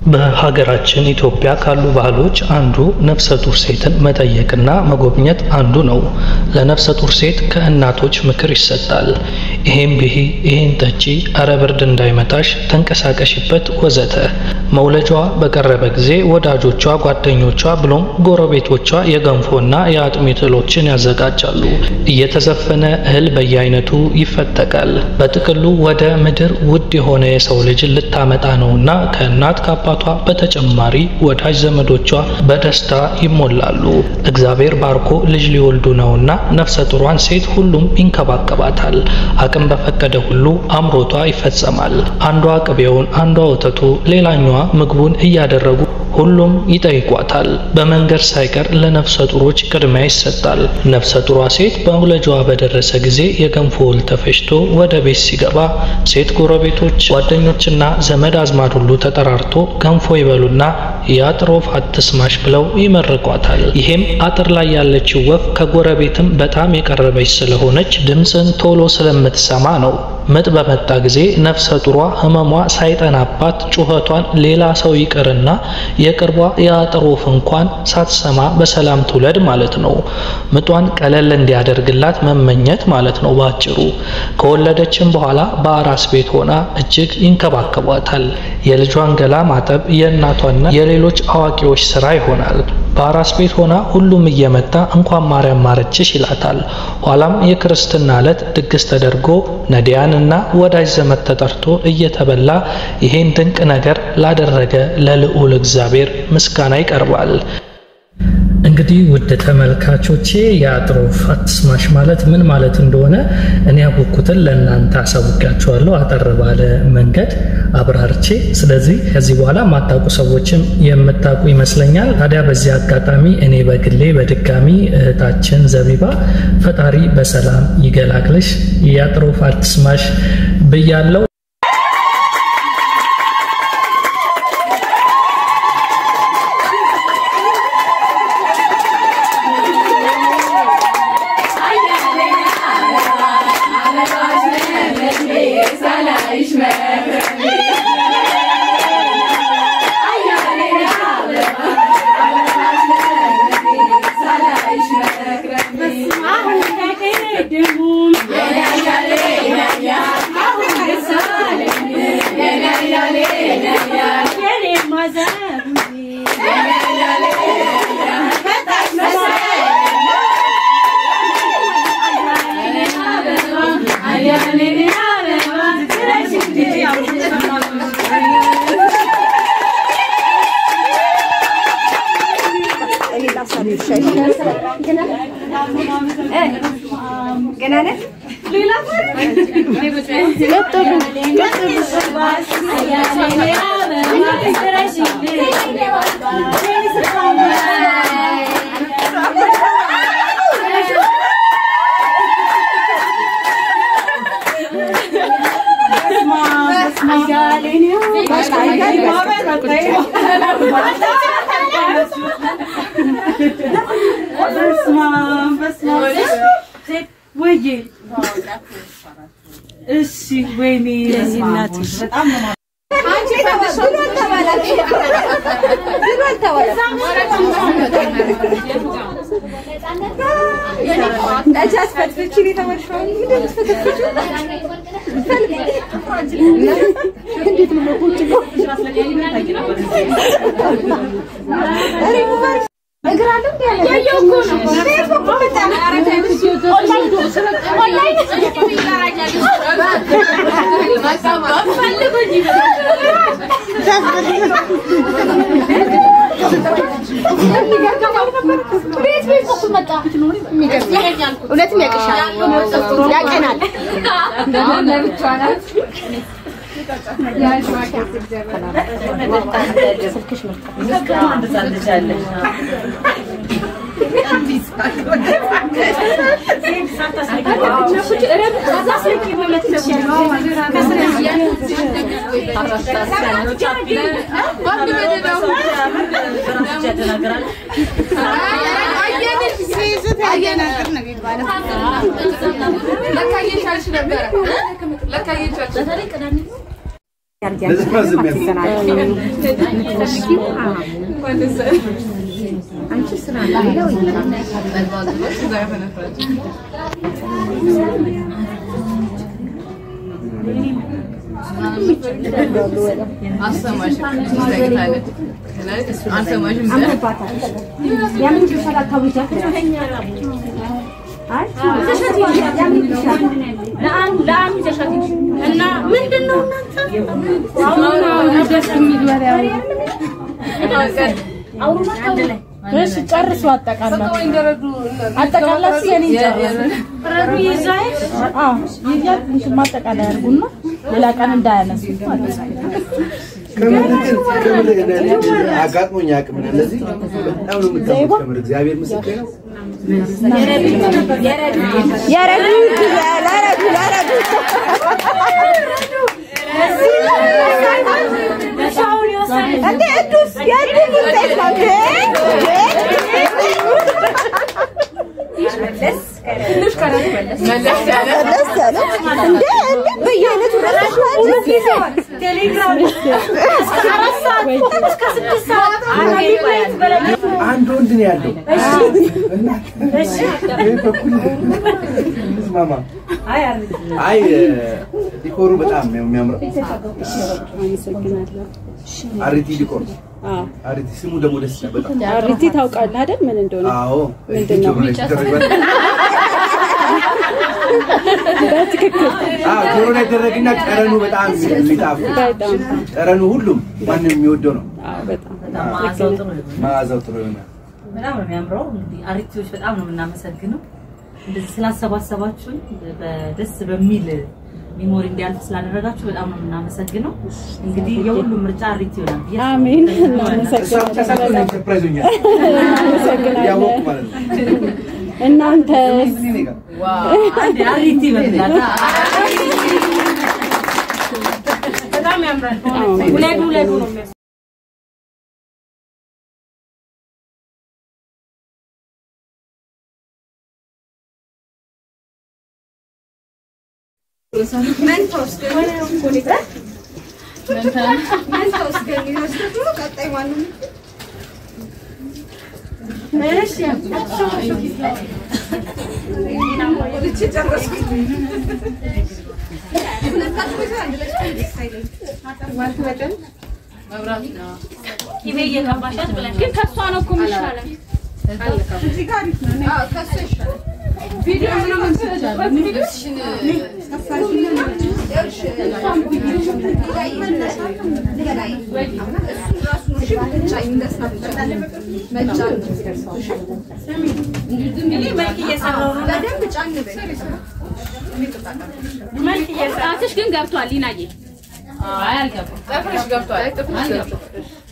በሀገራችን ኢትዮጵያ ካሉ ባህሎች አንዱ ነፍሰ ጡር ሴትን መጠየቅና መጎብኘት አንዱ ነው። ለነፍሰ ጡር ሴት ከእናቶች ምክር ይሰጣል። ይሄን ብሂ፣ ይሄን ጠጪ፣ እረ ብርድ እንዳይመታሽ፣ ተንቀሳቀሽበት ወዘተ። መውለጃዋ በቀረበ ጊዜ ወዳጆቿ፣ ጓደኞቿ ብሎም ጎረቤቶቿ የገንፎና የአጥሚት እህሎችን ያዘጋጃሉ። እየተዘፈነ እህል በየአይነቱ ይፈተቃል። በጥቅሉ ወደ ምድር ውድ የሆነ የሰው ልጅን ልታመጣ ነውና ከእናት ከአባቷ በተጨማሪ ወዳጅ ዘመዶቿ በደስታ ይሞላሉ። እግዚአብሔር ባርኮ ልጅ ሊወልዱ ነውና ነፍሰ ጡሯን ሴት ሁሉም ይንከባከባታል። አቅም በፈቀደ ሁሉ አምሮቷ ይፈጸማል። አንዷ ቅቤውን፣ አንዷ ወተቱ፣ ሌላኛዋ ምግቡን እያደረጉ ሁሉም ይጠይቋታል። በመንገድ ሳይቀር ለነፍሰ ጡሮች ቅድሚያ ይሰጣል። ነፍሰ ጡሯ ሴት በመውለጃዋ በደረሰ ጊዜ የገንፎ እህል ተፈጭቶ ወደ ቤት ሲገባ ሴት ጎረቤቶች፣ ጓደኞችና ዘመድ አዝማድ ሁሉ ተጠራርቶ ገንፎ ይበሉና የአጥር ወፍ አትስማሽ ብለው ይመርቋታል። ይሄም አጥር ላይ ያለችው ወፍ ከጎረቤትም በጣም የቀረበች ስለሆነች ድምፅን ቶሎ ስለምትሰማ ነው። ምጥ በመጣ ጊዜ ነፍሰ ጡሯ ህመሟ ሳይጠናባት ጩኸቷን ሌላ ሰው ይቅርና የቅርቧ የአጥር ወፍ እንኳን ሳትሰማ በሰላም ትውለድ ማለት ነው። ምጧን ቀለል እንዲያደርግላት መመኘት ማለት ነው ባጭሩ። ከወለደችም በኋላ በአራስ ቤት ሆና እጅግ ይንከባከቧታል። የልጇን ገላ ማጠብ የእናቷና የሌሎች አዋቂዎች ስራ ይሆናል። በአራስ ቤት ሆና ሁሉም እየመጣ እንኳን ማርያም ማረችሽ ይላታል። ኋላም የክርስትና ዕለት ድግስ ተደርጎ ነዳያን እና ወዳጅ ዘመድ ተጠርቶ እየተበላ ይሄን ድንቅ ነገር ላደረገ ለልዑል እግዚአብሔር ምስጋና ይቀርባል። እንግዲህ ውድ ተመልካቾቼ የአጥር ወፍ አትስማሽ ማለት ምን ማለት እንደሆነ እኔ ያወቅኩትን ለእናንተ አሳውቂያችኋለሁ አጠር ባለ መንገድ አብራርቼ። ስለዚህ ከዚህ በኋላ የማታውቁ ሰዎችም የምታውቁ ይመስለኛል። ታዲያ በዚህ አጋጣሚ እኔ በግሌ በድጋሚ እህታችን ዘቢባ ፈጣሪ በሰላም ይገላግልሽ፣ የአጥር ወፍ አትስማሽ ብያለው። እሺ ወይኔ በጣም ነው እውነትም ያቅሻል፣ ያቀናል። እና ምንድን ነው እሺ ጨርሱ። አጠቃላችሁ አጠቃላችሁ የኔ ጨርሱ። አዎ ይያ ትንሽ ማጠቃለያ አድርጉና ሌላ ቀን እንዳያነሱት ማለት ነው። አጋጥሞኝ አያውቅም። እንደዚህ በጣም ነው የምታምር። እግዚአብሔር ምስክር ነው። የረዱት ለረዱ ለረዱ እንዴ እዱስ የእድል ውጤት ነው እንዴ መለስ ያለ እንዴ እንዴ በየአይነቱ ረስተሽዋል አንድ ወንድ ነው ያለው። ይህ በኩል እንስማማ። አይ ዲኮሩ በጣም ነው የሚያምረው። አሪቲ ዲኮር አሪቲ ስሙ ደግሞ ደስ ይላል በጣም። አሪቲ ታውቃለህ አይደል ምን እንደሆነ? አዎ ጆሮ ላይ ሲደረግ በትክክል አዎ ጆሮ ላይ ይደረግና ጠረኑ በጣም የሚጣፍጥ በጣም ጠረኑ ሁሉም ማንም የሚወደው ነው። አዎ በጣም መዓዛው ጥሩ ይሆናል። በጣም ነው የሚያምረው። እንግዲህ አሪቲዎች በጣም ነው የምናመሰግነው እንደዚህ ስላሰባሰባችሁን በደስ በሚል ሚሞሪ እንዲያልፍ ስላደረጋችሁ በጣም ነው የምናመሰግነው። እንግዲህ የሁሉም ምርጫ አሪቲ ይሆናል ብዬ አሜን። እሷ ብቻ ሳትሆን እኔም ሰርፕራይዝ ሆኛል። እያወቅሁ ማለት ነው። እናንተ እዚህ እኔ ጋር አንድ አሪቲ ይበላል። በጣም ያምራል ውለዱ ውለዱ ነው የሚያስ ቅቤ እየቀባሻት ብለን ግን ከእሷ ነው እኮ የሚሻለው። ጣትሽ ግን ገብቷል ሊናዬ። አይ አልገባም። ጥፍርሽ ገብቷል።